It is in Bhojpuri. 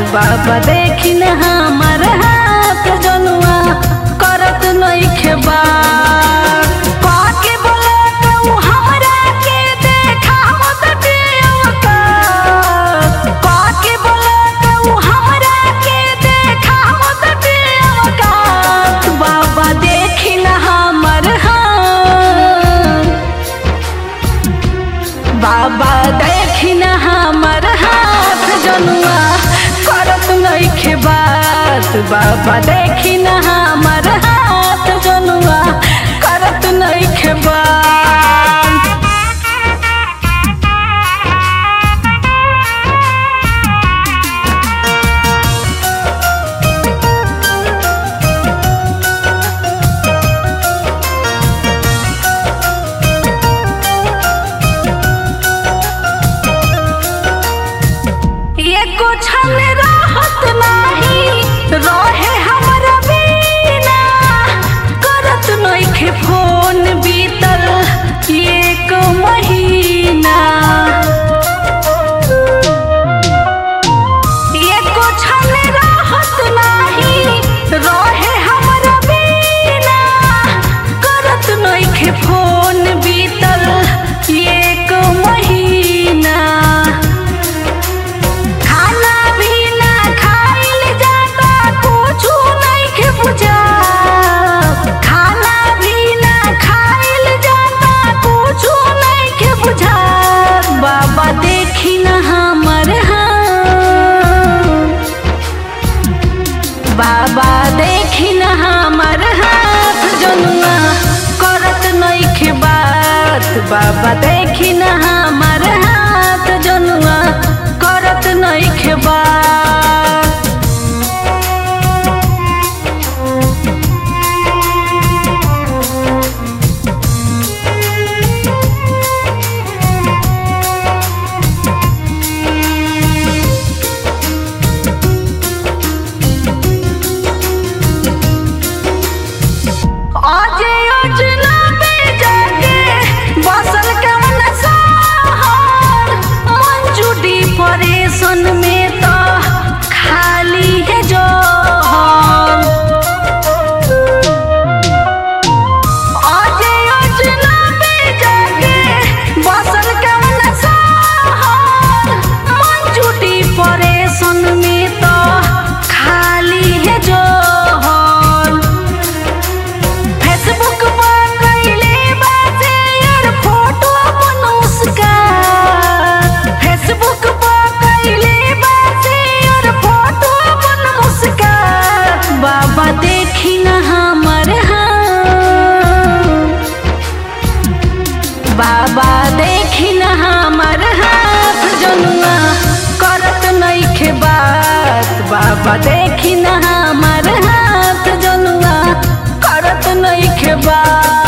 बाबा देखी न हमर हाथ जनुआ करत नइखे बात पाके बोला कहूँ हमरा के देखावत दियवकात पाके बोला कहूँ हमरा के देखावत दियवकात बाबा देखी न हमर हाथ बाबा देखी न हमर हाथ जनुआ करत नइखे बात बाबा देखी न हमर हाथ जनुआ करत नइखे बात एको छल रहत नाही रहे हमरा बिना करत नइखे फोन बीतल एक महीना एको छल रहत नाही रहे हमरा बिना करत नइखे फोन बीतल एक महीना खाना भी ना खाइल जाता कुछु नइखे बुझा खाना भी ना खाइल जाता कुछु नइखे बुझा बाबा देखी न हमर हाथ बाबा देखी न हमर हाथ जनुआ करत नइखे बात बाबा देखी न हमर हाथ जनुआ करत नइखे बात आज योजना पे जाके बसल कवन सहर मंजूडी परेशन में तो खाली है जो आज योजना पे जाके बसल कवन सहर मंजूडी परेशन में तो खाली है जो फेसबुक पर कइले बा शेयर फोटो अपन उसका फेसबुक पर कइले बा शेयर फोटो अपन उसका बाबा देखी न हमर हाथ बाबा देखी न हमर हाथ जनुआ करत नइखे बात बाबा देखी न हमर हाथ जनुआ करत नइखे बात